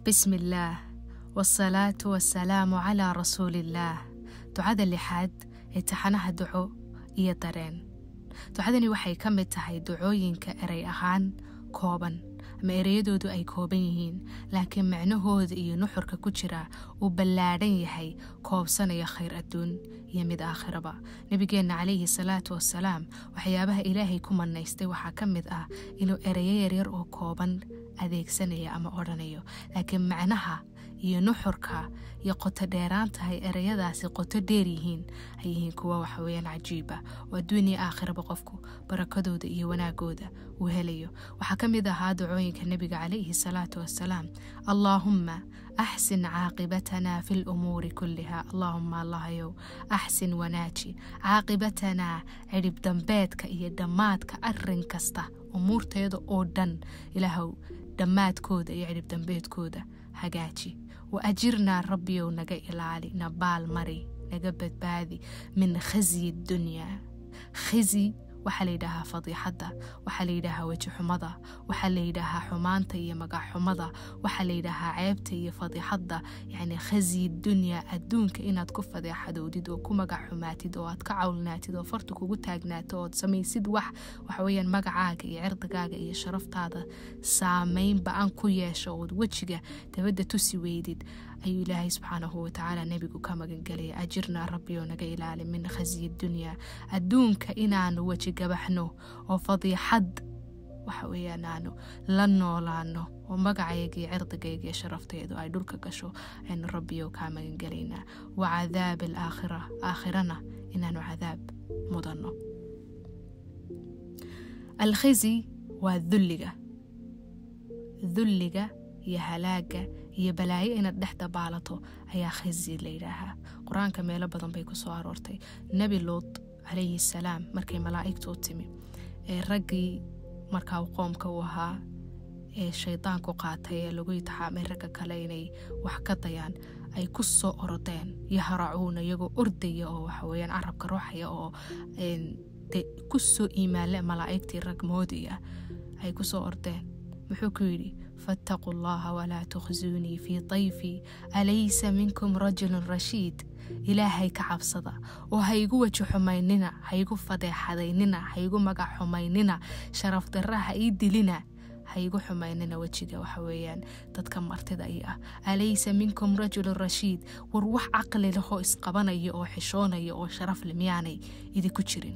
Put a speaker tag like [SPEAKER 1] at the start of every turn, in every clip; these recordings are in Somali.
[SPEAKER 1] bismi illaah waalsalaatu waasalaamu calaa rasuuliillaah ducada lixaad ee taxanaha duco iyo dareen ducadani waxay ka mid tahay ducooyinka erey ahaan kooban ama ereyadoodu ay kooban yihiin laakiin macnahooda iyo nuxurka ku jira uu ballaadhan yahay koobsanaya khayr adduun iyo mid aakhiraba nebigeenna calayhi salaatu wasalaam waxyaabaha ilaahay ku manaystay waxaa ka mid ah inuu ereyo yaryar oo kooban adeegsanaya ama odhanayo laakiin macnaha iyo nuxurka iyo qoto dheeraan tahay ereyadaasi qoto dheer yihiin ay yihiin kuwa waxaweyaan cajiiba oo adduuniya aakhiraba qofku barakadooda iyo wanaagooda uu helayo waxaa ka mid ahaa ducooyinka nebiga calayhi salaatu wasalaam allaahumma axsin caaqibatanaa fi lumuuri kulliha allaahuma allahayow axsin wanaaji caaqibatanaa cidhib dambeedka iyo dhammaadka arin kasta umuurteeda oo dhan ilaahow dhammaadkooda iyo cidhib dambeedkooda hagaaji wa ajirnaa rabbiyow naga ilaali na baal mari naga badbaadi min khasyi dunyaa khasi waxaa layidhaahaa fadiixadda waxaa layidhaahaa wejixumada waxaa layidhaahaa xumaanta iyo magacxumada waxaa layidhaahaa ceebta iyo fadiixadda yacni khasyi dunyaa adduunka inaad ku fadeexadowdid oo ku magaxxumaatid oo aad ka cawlnaatid oo farta kugu taagnaato ood samaysid wax waxaweyaan magacaaga iyo cirdigaaga iyo sharaftaada saameyn ba-an ku yeesho ood wejiga dabadda tusi weydid ayuu ilaahay subxaanahu watacaala nebigu ka magangelaya ajirnaa rabbioo naga ilaali min khasyi dunyaa adduunka inaanu weji gabaxno oo fadiixad waxa weeyaan aanu la noolaano oo magacayga iyo cirdigayga iyo sharafteedu ay dhulka gasho aynu rabbiyo kaa magangelaynaa wa cadaab alaakhira aakhirana inaanu cadaab mudanno alkhizi waa dulliga dulliga iyo halaaga iyo balaayo inaad dhex dabaalato ayaa khasi la yidhaahaa qur-aanka meelo badan bay ku soo aroortay nebi luud calayhi salaam markay malaa'igtu u timi ee raggii markaa qoomka uu ahaa ee shaydaanku qaatay ee lagu itixaamay ragga kale inay wax ka dayaan ay ku soo orodeen yahracuuna iyagoo ordaya oo waxaweyaan carabka ruuxaya oo de ku soo iimaanle malaa'igtii rag moodi ah ay ku soo ordeen muxuu ku yidhi faataquu allaha walaa tukhsuunii fii dayfii alaysa minkum rajulun rashiid ilaahay ka cabsada oo haygu weji xumaynina haygu fadeexadaynina haygu magac xumaynina sharaf darra ha ii dilina haygu xumaynina wejiga waxa weeyaan dadka martida i ah alaysa minkum rajulun rashiid war wax caqli lahoo isqabanaya oo xishoonaya oo sharaf le miyaanay idinku jirin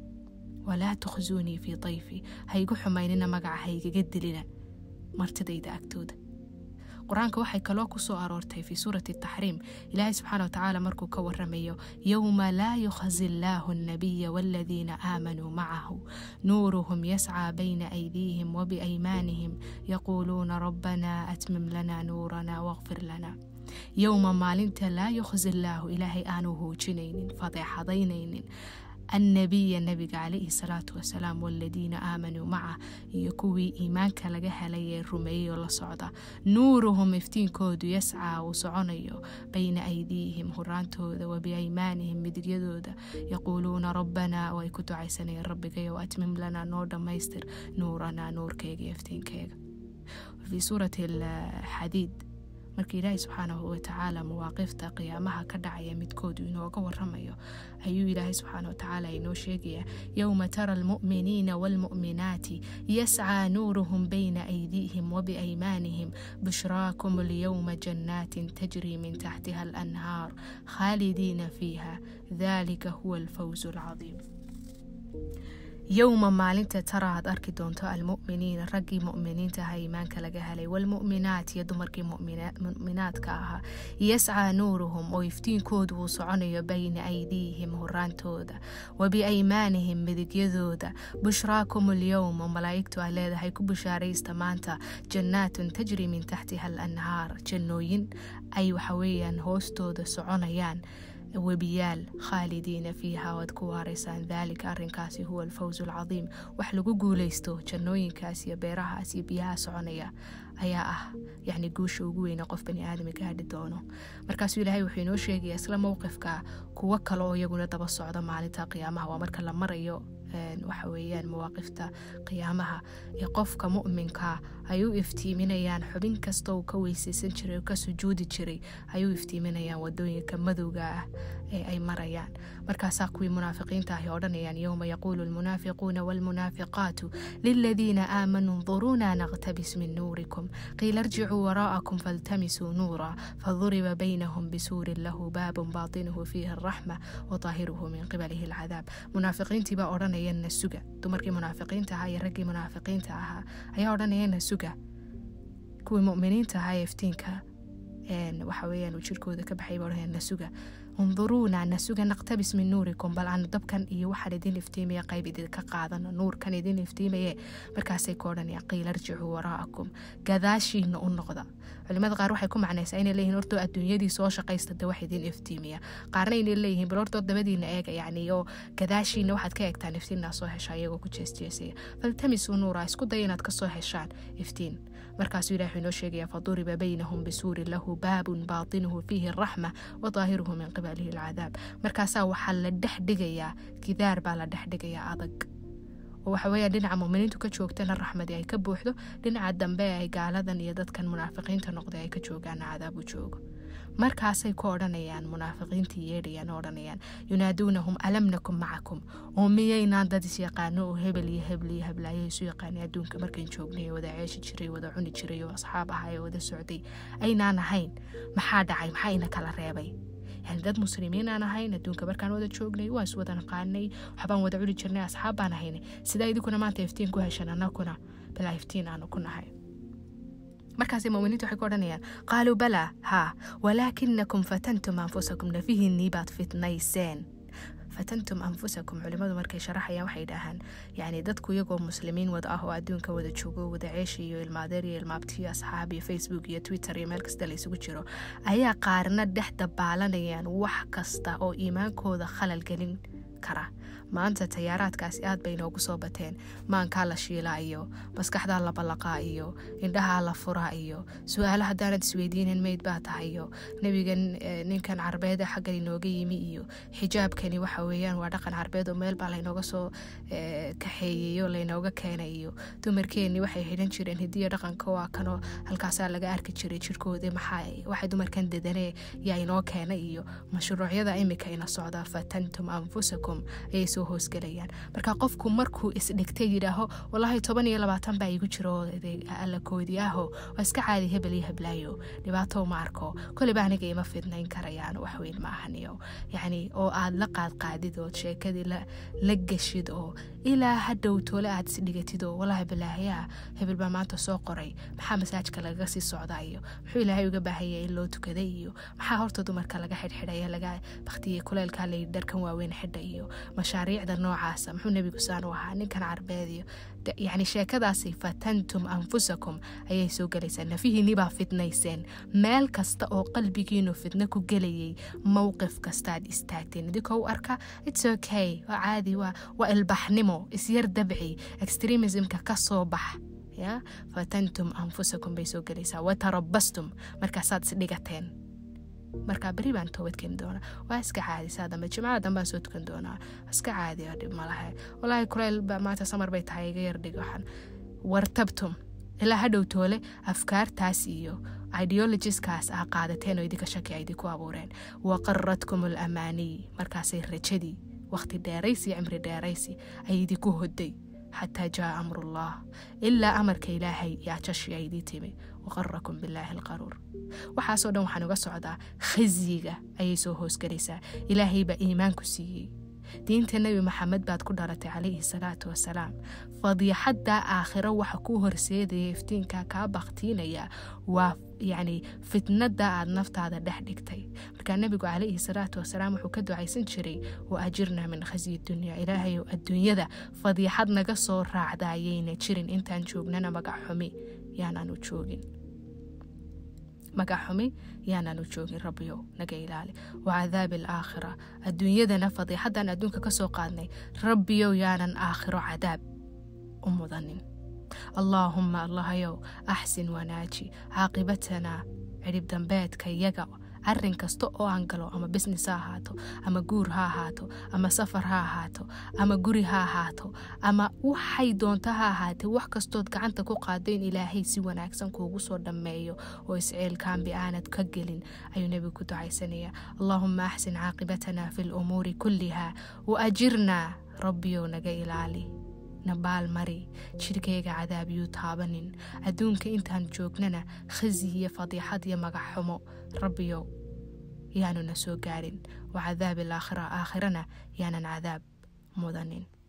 [SPEAKER 1] walaa tukhsuunii fii dayfii haygu xumaynina magaca haygaga dilina martidayda agtooda qur-aanka waxay kaloo ku soo aroortay fii suurati taxriim ilaahay subxaana watacaala markuu ka waramayo yowma laa yukhzi illaahu annabiya waaladiina aamanuu macahu nuuruhum yascaa bayna aydiihim wabiaymaanihim yaquuluuna rabbanaa atmim lanaa nuuranaa waqfir lanaa yowma maalinta laa yukhzi illaahu ilaahay aanu hoojinaynin fadeexadaynaynin annabiya nabiga calayhi salaatu wasalaam waladiina aamanuu macah iyo kuwii iimaanka laga helay ee rumeeyey oo la socda nuuruhum iftiinkoodu yascaa uu soconayo bayna aydiihim huraantooda wa biaymaanihim midigyadooda yaquuluuna rabbanaa oo ay ku ducaysanayeen rabbigayow atmim lanaa noo dhammaystir nuuranaa nuurkeyga iyo iftiinkeyga fii suurati alxadiid marka ilaahay subxaanahu watacaala mawaaqifta qiyaamaha ka dhacaya midkoodu inooga waramayo ayuu ilaahay subxaana watacaala inoo sheegayaa yowma tara almu'miniina waalmu'minaati yascaa nuuruhum bayna aydiihim wabiaymaanihim bushraakum alyowma jannaatin tajrii min taxtiha alanhaar khaalidiina fiiha dalika huwa alfawzu alcadiim yowma maalinta tara aad arki doonto almu'miniina raggii mu'miniinta aha iimaanka laga helay waalmu'minaat iyo dumarkii mu'minaadka ahaa yascaa nuuruhum oo iftiinkoodu uu soconayo bayna aydiihim horaantooda wa biaymaanihim midigyadooda bushraakum alyowma malaa'igtu ay leedahay ku bushaaraysta maanta jannaatun tajri min taxtiha alanhaar jannooyin ay waxaweeyaan hoostooda soconayaan webiyaal khaalidiina fiiha waad ku waaraysaan daalika arrinkaasi huwa alfawzu alcadiim wax lagu guulaysto jannooyinkaas iyo beerahaas iyo biyaha soconaya ayaa ah yacni guusha ugu weyne qof bani aadami gaadhi doono markaasuu ilaahay wuxuu inoo sheegaya isla mowqifka kuwo kale oo iyaguna daba socda maalinta qiyaamaha waa marka la marayo waxa weeyaan mawaaqifta qiyaamaha ee qofka mu'minka ay u iftiiminayaan xubin kasta uu ka weysaysan jiray oo ka sujuudi jiray ay u iftiiminayaan wadooyinka madowga ah ee ay marayaan markaasaa kuwii munaafiqiinta ahi odhanayaan yowma yaquulu lmunaafiquuna waalmunaafiqaatu liladiina aamanuu nduruuna naqtabis min nuurikum qiila irjicuu waraa'akum faltamisuu nuura faduriba baynahum bisuurin lahu baabun baatinuhu fiihi araxma wataahiruhu min qibalihi alcadaab munaafiqiintii baa odhanaya nasuga dumarkii munaafiqiinta ahaa iyo raggii munaafiqiinta ahaa ayaa odhanaya nasuga kuwii muminiinta ahaa ee iftiinka waxa weeyaan uu jirkooda ka baxay baa odhanaya nasuga unduruuna nasuga naqtabis min nuurikum bal aanu dabkan iyo waxaan idin iftiimaya qayb idinka qaadano nuurkan idin iftiimaye markaasay ku odhanayaan qiila irjicuu waraa'akum gadaashiina u noqda culimada qaar waxay ku macnaysaa inay leeyihin hortoo adduunyadii soo shaqaysta de wax idin iftiimiya qaarna inay leeyihiin bal hortoo dabadiina eega yacni oo gadaashiina waxaad ka eegtaan iftiinnaa soo heshaa iyagoo ku jeesjeesaya faltamisuu nuura isku daya inaad kasoo heshaan iftiin markaasuu ilahi wuxuu inoo sheegaya faduriba baynahum bisuurin lahu baabun baatinuhu fiihi araxma wadaahiruhu min qibalihi alcadaab markaasaa waxaa la dhex dhigayaa gidaar baa la dhex dhigayaa adag oo waxa weeyaan dhinaca muminiintu ka joogtana raxmadii ay ka buuxdo dhinaca dambe ay gaaladan iyo dadkan munaafiqiinta noqday ay ka joogaana cadaabu joogo markaasay ku odhanayaan munaafiqiintii yeedhayaan oo odhanayaan yunaaduunahum alam nakum macakum oo miyaynaan dad is yaqaano oo hebel iyo hebel iyo heblaayo isu yaqaanay adduunka markayn joognay wada ceeshi jiray wada cuni jiray oo asxaab ahaa ee wada socday aynaan ahayn maxaa dhacay maxaa ina kala reebay yani dad muslimiin aan ahayn adduunka markaan wada joognay waa is wada naqaanay waxbaan wada cuni jirnay asxaab baan ahaynay sidaa idinkuna maanta iftiin ku heshan anakuna bilaa iftiin aanu ku nahay markaasay muminiintu waxay ku odhanayaan qaaluu balaa haa walaakinakum fatantum anfusakum nafihiinnii baad fitnayseen fatantum anfusakum culimadu markay sharaxayaan waxay dhahaan yani dadku iyagoo muslimiin wada ah oo adduunka wada joogo wada ceesha iyo ilmaadeer iyo ilmaabtiyo asxaab iyo facebook iyo twitter iyo meel kasta la isugu jiro ayaa qaarna dhex dabaalanayaan wax kasta oo iimaankooda khalal gelin kara maanta tayaaraadkaasi aad bay inoogu soo bateen maankaa la shiilaa iyo maskaxdaa la ballaqaa iyo indhahaa la furaa iyo su-aalo haddaanad isweydiinin meyd baa tahay iyo nebigan ninkan carbeede xaggan inooga yimi iyo xijaabkani waxa weeyaan waa dhaqan carbeed oo meel baa laynooga soo kaxeeyeyo laynooga keenay iyo dumarkeenni waxay xidhan jireen hidiya dhaqanka waa kanoo halkaasaa laga arki jiray jirkoodii maxaa waxay dumarkan dedanee yaa inoo keenay iyo mashruucyada imika ina socda fatantum anfusakum ayay soo hoosgelayaan marka qofku markuu isdhigtay yidhaaho walaahi toban iyo labaatan baa igu jiro alla koodi aho waa iska caadi hebel iyo heblaayo dhibaato ma arko koleyba aniga ima fidnayn karayaan waxweyn ma ahaniyo yacni oo aad la qaadqaadid oo sheekadii la geshid oo ilaa hadhow toole aad isdhigatid oo walaahi balaahayaa hebel baa maanta soo qoray maxaa masaajka lagaga sii socdaa iyo muxuu ilaahay uga baahanya in loo tukaday iyo maxaa horta dumarka laga xidhxidhaya laga baktiyey kuleelkaa layidhi dharkan waaweyn xidha iyo mashaariicda noocaasa muxuu nebigu saan u ahaa ninkan carbeed iyo yacni sheekadaasi fatantum anfusakum ayay soo gelaysaa nafihiinni baa fidnayseen meel kasta oo qalbigiinu fidno ku gelayay mowqif kastaad istaagteen idinkoo u arka its okay waa caadi waa waa ilbaxnimo isyar dabci extremismka ka soo bax ya fatantum anfusakum bay soo gelaysaa watarabastum markaasaad isdhigateen markaa beri baan toobad keeni doonaa waa iska caadi saa dambe jimcada dambaan soo tukan doonaa iska caadi oo dhib malahe walaahi kuleyl maanta samar bay tahay iga yardhig waxaan wartabtum ilaa hadhow toole afkaartaas iyo ideologiskaas ah qaadateen oo idinka shaki ay idinku abuureen waqaradkum alamaaniy markaasay rajadii waqti dheeraysi iyo cimri dheeraysi ay idinku hoday xataa jaa amrullah ilaa amarka ilaahay yaa jashi ay idii timi waqarakum bilaahi alqaruur waxaasoo dhan waxaan uga socdaa khasyiga ayay soo hoosgelaysaa ilaahay baa iimaanku siiyey diinta nebi maxamed baad ku dhalatay calayhi salaatu wasalaam fadiixadda aakhiro waxa kuu horseedaya iftiinka kaa baktiinaya waa yacni fitnada aad naftaada dhex dhigtay markaa nebigu calayhi salaatu wasalaam wuxuu ka ducaysan jiray wa ajirna min khasyi dunya ilaahayow adduunyada fadiixad naga soo raacda ayayna jirin intaan joognana magac xumi yaanaanu joogin magac xumi yaanaanu joogin rabbiyow naga ilaali wa cadaabi alaakhira adduunyadana fadiixadan adduunka ka soo qaadnay rabbiyow yaanan aakhiro cadaab u mudanin allaahumma allahayow axsin wanaaji caaqibatanaa cidhib dambeedka yaga arin kasta oo aan galo ama business ha ahaato ama guur ha ahaato ama safar ha ahaato ama guri ha ahaato ama waxay doonto ha ahaatee wax kastood gacanta ku qaado in ilaahay si wanaagsan kuugu soo dhammeeyo oo isceelkaanbi aanad ka gelin ayuu nebigu ku ducaysanaya allaahuma axsin caaqibatana fi lumuuri kulliha wa ajirnaa rabbiyow naga ilaali nabaal mari jirkayga cadaabiyuu taabanin adduunka intaan joognana khasi iyo fadiixad iyo magac xumo rabbiyow yaanuna soo gaarin wa cadaabi alaakhira aakhirana yaanan cadaab mudanin